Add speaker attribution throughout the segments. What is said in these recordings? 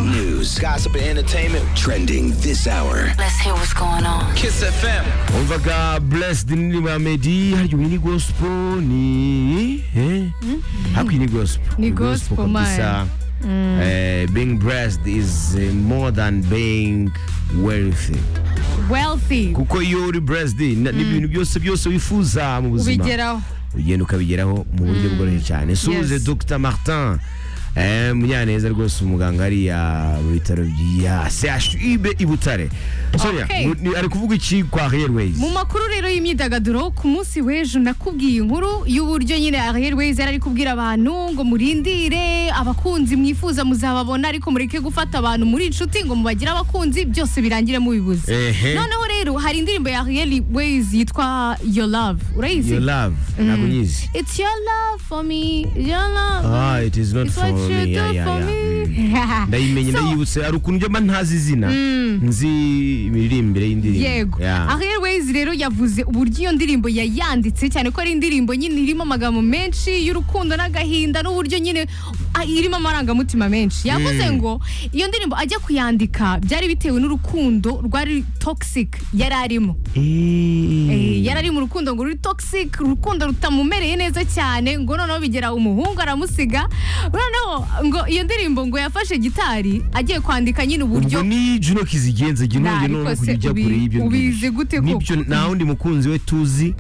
Speaker 1: news, gossip, and entertainment trending this hour.
Speaker 2: Let's hear what's going on.
Speaker 1: Kiss FM.
Speaker 3: umvaga blessed ni ba meddy harya ubu ni gospel ni eh haku ni gospel
Speaker 4: Ni gospel,
Speaker 3: kabisa Eh, being blessed is eh, more than being wealthy
Speaker 4: wealthy
Speaker 3: kuko iyo uri blessed na- n'ibintu byose byose wifuza mu buzima
Speaker 4: ubigeraho
Speaker 3: ugenda ukabigeraho mu buryo bworoshye cyane suze
Speaker 4: Yes.
Speaker 3: dr martin Eh, munyaneza rwose umuganga hariya mu bitaro bya chub i butare sonia
Speaker 4: Okay.
Speaker 3: mu- ni- ari kuvuga iki kwa airways
Speaker 4: mu makuru rero y'imyidagaduro ku munsi w'ejo nakubwiye inkuru y'uburyo nyine airways yari ari kubwira abantu ngo murindire abakunzi mwifuza muzababona ariko mureke gufata abantu muri inshuti ngo mubagire abakunzi byose birangire mubibuze
Speaker 3: Ehe.
Speaker 4: noneho rero hari indirimbo ya airways yitwa your love urayizi
Speaker 3: your love ntabwo nyizi
Speaker 4: It's your love for me, your love.
Speaker 3: Ah, it is not
Speaker 4: It's what
Speaker 3: for
Speaker 4: you
Speaker 3: me.
Speaker 4: do
Speaker 3: Yeah, yeah,
Speaker 4: for
Speaker 3: yeah.
Speaker 4: me.
Speaker 3: ndayimenye
Speaker 4: So,
Speaker 3: ndayibutse hari ukuntu njya mba ntazi izina nzi imiririmbire y'indirimbo
Speaker 4: yego
Speaker 3: Yeah.
Speaker 4: ariel ways rero yavuze uburyo iyo ndirimbo yayanditse cyane ko ari indirimbo nyine irimo amagambo menshi y'urukundo n'agahinda n'uburyo nyine ah, irimo amarangamutima menshi yavuze ngo iyo ndirimbo ajya kuyandika byari bitewe n'urukundo rwari toxic yari arimo Eh, yari ari mu rukundo ngo ruri toxic urukundo rutamumereye neza cyane ngo noneho bigera umuhungu aramusiga noneho ngo iyo ndirimbo ngo yafashe gitari agiye kwandika nyine uburyo
Speaker 3: ubwo ni juno kizigenze jya
Speaker 4: Nah,
Speaker 3: nongeye
Speaker 4: ariko
Speaker 3: none
Speaker 4: se
Speaker 3: kujya
Speaker 4: ubi-
Speaker 3: kure y'ibyo
Speaker 4: ubizi gute koko?
Speaker 3: nibyo nta wundi mukunzi we tuzi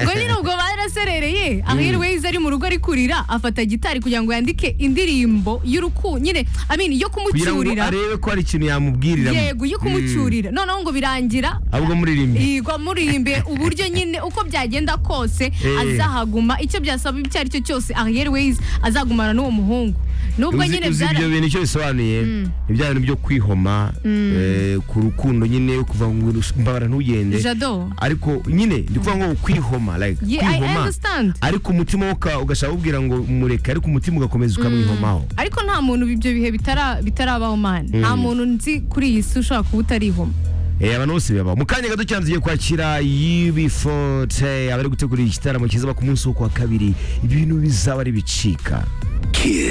Speaker 4: ngo nyine ubwo baraserereye aherways ari mu rugo ari kurira afata gitari kugira ngo yandike indirimbo y'uruku nyine I mean, yo
Speaker 3: kugira ngo
Speaker 4: kumucyurira
Speaker 3: arebe ko hari ikintu yamubwirira
Speaker 4: yego yo kumucyurira noneho ngo birangira
Speaker 3: ahubwo muririmbye
Speaker 4: igwa muririmbe uburyo nyine uko byagenda kose
Speaker 3: Eh.
Speaker 4: azahaguma icyo byasaba icyo ari cyo cyose airways azagumana n'uwo muhungu nubwo
Speaker 3: uzi
Speaker 4: nyine
Speaker 3: uzi
Speaker 4: byara
Speaker 3: ibyo bintu icyo bisobanuye ni bya bintu byo kwihoma eh, ku rukundo nyine kuva ngo mbabara ntugende
Speaker 4: jado
Speaker 3: ariko nyine ndi kuvuga ngo kwihoma like
Speaker 4: Yeah, I
Speaker 3: kwihoma
Speaker 4: understand.
Speaker 3: ariko umutima wo uka- ugashaka kubwira ngo mureke ariko umutima ugakomeza ukamwihomaho
Speaker 4: ariko nta muntu ibyo bihe bitara- bitarabaho man nta muntu nzi kuri iyi si ushobora kuba utarihoma
Speaker 3: Eh, abantu bose bibaho mu kanya gato cyane tugiye kwakira UB40 abari gutegura igitaramo kizaba ku munsi wo ku wa kabiri ibintu bizaba ari bicika
Speaker 1: Kiss.